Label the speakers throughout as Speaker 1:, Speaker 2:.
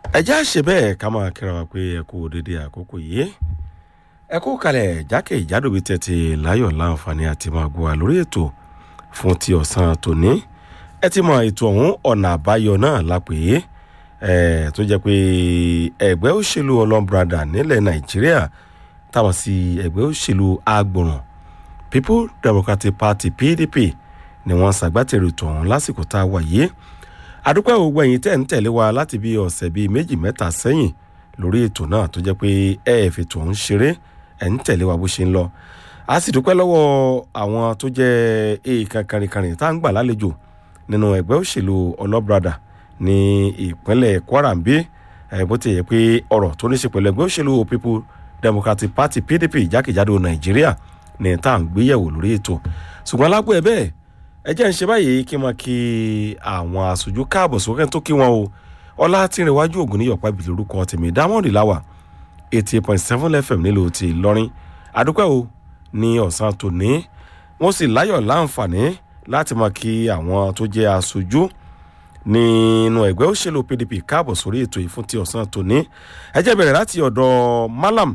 Speaker 1: ẹ já ṣe bẹ́ẹ̀ ká máa kíra wa pé ẹ kú dédé àkókò yìí ẹ kú kalẹ̀ jákè ìjádò bíi tẹ̀tì láyọ̀ láǹfààní àti máa gbọ́ wa lórí ètò fún ti ọ̀sán tòní ẹ ti mọ ètò ọ̀hún ọ̀nà àbáyọ náà lápè é tó jẹ́ pé ẹgbẹ́ òṣèlú ọlọ́mbrada nílẹ̀ nàìjíríà táwọn sí ẹgbẹ́ òṣèlú agbọ̀ràn people democratic party pdp ni wọ́n ṣàgbátẹrù ètò ọ̀hún lásìkò tá a wà yìí àdúpẹ́ ògbó ẹ̀yìn tẹ̀ ń tẹ̀lé wa láti bí ọ̀sẹ̀ bíi méjì mẹ́ta sẹ́yìn lórí ètò náà tó jẹ́ pé ẹ ẹ̀ fètò ọ̀hún ṣeré ẹ̀ ń tẹ̀lé wa bó ṣe ń lọ a sì dúpẹ́ lọ́wọ́ àwọn tó jẹ́ èèkàn kàrìnkàrìn tá à ń gbà lálejò nínú ẹgbẹ́ òṣèlú ọlọ́brada ní ìpínlẹ̀ kwara ń bí bó ti yẹ pé ọ̀rọ̀ tó ní ṣe pẹ̀lú ẹgbẹ́ òṣèlú people democratic party pdp jákèjádò nàìjíríà ní tá à ń gbéyẹ̀wò lórí ètò ṣùgbọ́n lágbo ẹ̀ bẹ́ẹ̀ ẹ jẹ́ ń ṣe báyìí kí n máa kí àwọn aṣojú káàbọ̀ sókè tó kí wọn o ọlá tí ń rẹwájú ògùn níyọ̀pá ibi lórúkọ tèmi diamond láwà eighty eight point seven fm nílùú ti ìlọrin àdúpẹ́ o ní ọ̀sán tòní wọ́n sì láyọ̀ láǹfààní láti máa kí àwọn tó jẹ́ aṣojú nínú ẹgbẹ́ òṣèlú pdp káàbọ̀ sórí ètò yìí fún ti ọ̀sán tòní ẹ jẹ́ bẹ̀rẹ̀ láti ọ̀dọ̀ malam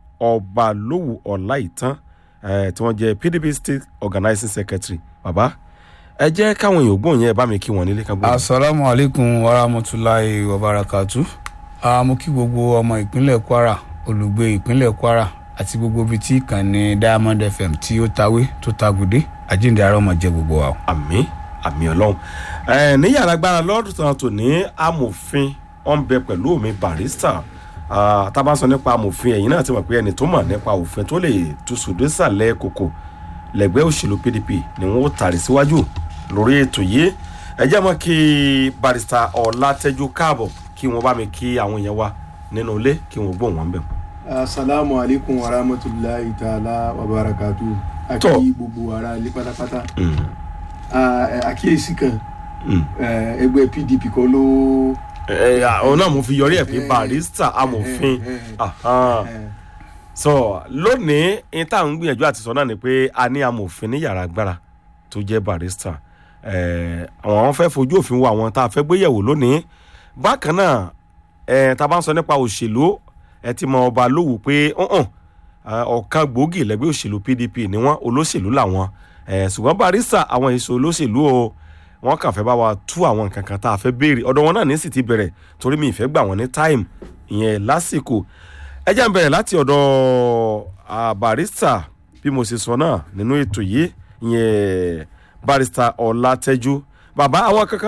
Speaker 1: ọbalówù ọláìtàn tí wọ́n jẹ́ pdp state organizing secretary bàbá ẹ jẹ́ káwọn èèyàn gbóhùn yẹn bá mi kí wọn nílé kan gbóhùn.
Speaker 2: asalaamu alaykum warahmatulahi wabarakatu mo kí gbogbo ọmọ ìpínlẹ̀ kwara olùgbé ìpínlẹ̀ kwara àti gbogbo ibi tí ìkànnì diamond fm tí ó tawé tó tagùdé àjíǹde ara ọmọ jẹ gbogbo wa.
Speaker 1: àmì àmì ọlọ́run ẹ ní yàrá agbára lọ́dún tó tó ní amòfin wọn bẹ pẹ̀lú omi barista tá a bá sọ nípa amòfin ẹ̀yìn náà ti mọ̀ pé ẹni tó mọ̀ nípa òfin tó lè túṣu désàlẹ̀ kòkò lẹ́gbẹ́ òṣèlú pdp ni wọ́n ó tàrí síwájú lórí ètò yìí ẹ jẹ́ mọ́ kí barista ọ̀làtẹ́jú káàbọ̀ kí wọ́n bá mi kí àwọn èèyàn wa nínú ilé kí wọ́n gbóhùn wọn bẹ̀.
Speaker 3: asalaamu alaykum wa rahmatulahi taala wa barakatu aki gbogbo ara ilé pátápátá àkíyèsí kan ẹgbẹ́ pdp kan ló.
Speaker 1: òun náà mo fi yọrí ẹ̀ pé barista amòfin so lónìí ní tá à ń gbìyànjú àti sọ náà ni pé a ní amòfin ní yàrá agbára tó jẹ́ barista àwọn fẹ́ fojú òfin wo àwọn tá a fẹ́ gbéyẹ̀wò lónìí bákan náà tá a bá ń sọ nípa òṣèlú ẹ ti mọ ọba lówù pé ọ̀kan gbòógì lẹ́gbẹ́ òṣèlú pdp ni wọ́n olóṣèlú làwọn ṣùgbọ́n barista àwọn èso olóṣèlú o wọ́n kàn fẹ́ bá wa tú àwọn nǹkan kan tá a fẹ́ béèrè ọ̀dọ̀ wọn náà ní sì ti bẹ̀rẹ̀ torí mi ìfẹ́ gbà wọ́n ní time ìyẹn lásìkò ẹ jẹ́ ń bẹ̀rẹ̀ láti ọ̀dọ̀ barista bí mo ṣe sọ náà nínú ètò yìí ìyẹn barista ọ̀làtẹ́jú bàbá àwọn kankan